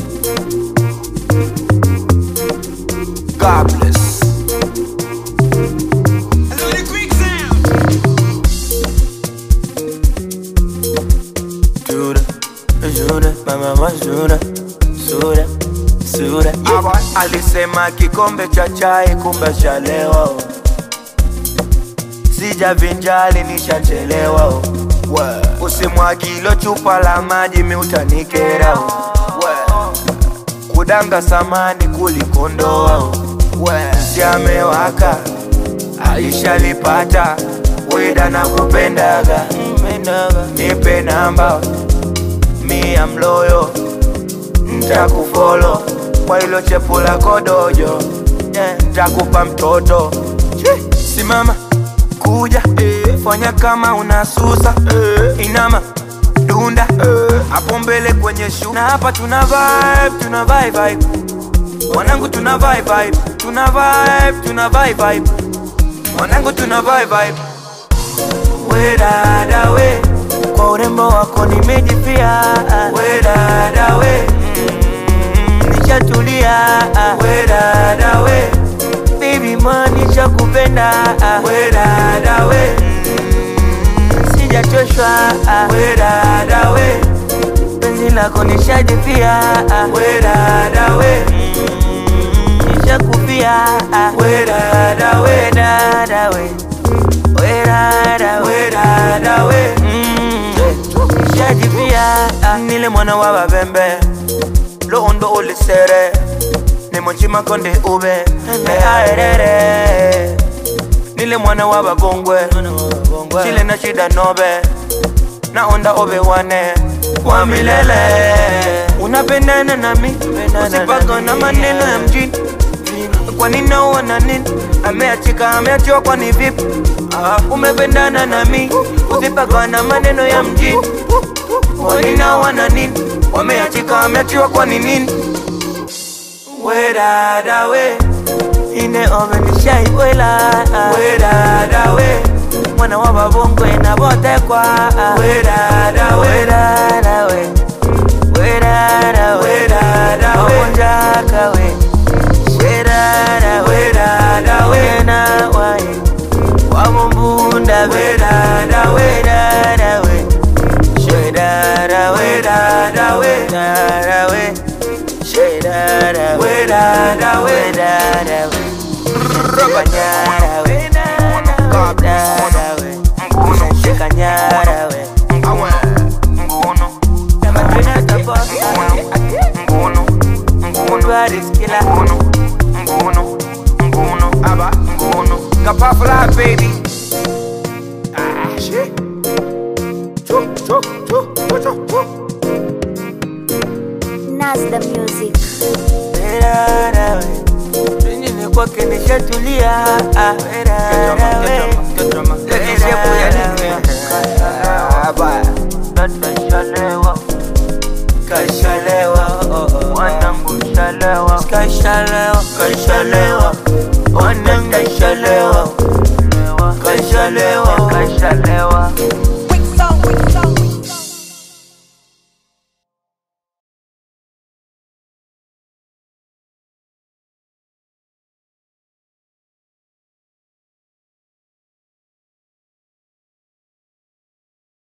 God bless. Jura, jura, mama jura, sura, sura. Alisema kikombe cha chai kumbe chalewa oh. Sijavinjali nishachelewa oh. Usimwagilo chupa la maji mi utanikera oh. Kudanga samani kulikondoa oh. Siamewaka alishalipata wida na kupendaga nipe namba mi am loyo ntakufolo kwa ilo chepu lako dojo yeah. ntakupa mtoto Chi, simama kuja fanya kama unasusa inama dunda hapo mbele kwenye shu na hapa tuna vibe tuna vibe vibe wanangu tuna vibe vibe tuna vibe tuna vibe vibe wanangu tuna vibe vibe we dada we kwa urembo wako nimejipia we dada we mm, nishatulia we dada we baby man nishakupenda we dada we mm, sijachoshwa we dada we penzi lako nishajipia we dada we mm, nishakupia we dada we dada we we dada we dada we mm, nishajipia nile mwana wa babembe londo ulisere nimonchima konde ube neaerere nile mwana wa babongwe chile na shida nobe naonda obe wane wa milele unapendana nami usipaka na maneno ya mjini kwani naona nini ameachika ameachiwa kwani vipi umependana nami usipaka na maneno ya mjini kwani naona nini wameachika ameachiwa kwani nini we dada we ine ovenishai wela we dada we mwana wa babongwe na botekwa we dada we dada we we dada we dada we onjaka we we dada we dada we na wae wamumbunda we dada we dada we we dada we dada we dada we we dada we dada we dada we Banyara we dada dada we Shika nyara we Nguno Kama tuna tapoka Nguno Nguno Wariskila Nguno Nguno Nguno Aba Nguno Kapafla, baby. Ah, shit. Chuk, chuk, chuk, chuk, chuk, chuk. Nas the music. Dada we Pengine kwake nishatulia We dada we Kashalewa, wanangu shalewa, kashalewa, kashalewa, wanangu shalewa, kashalewa, kashalewa,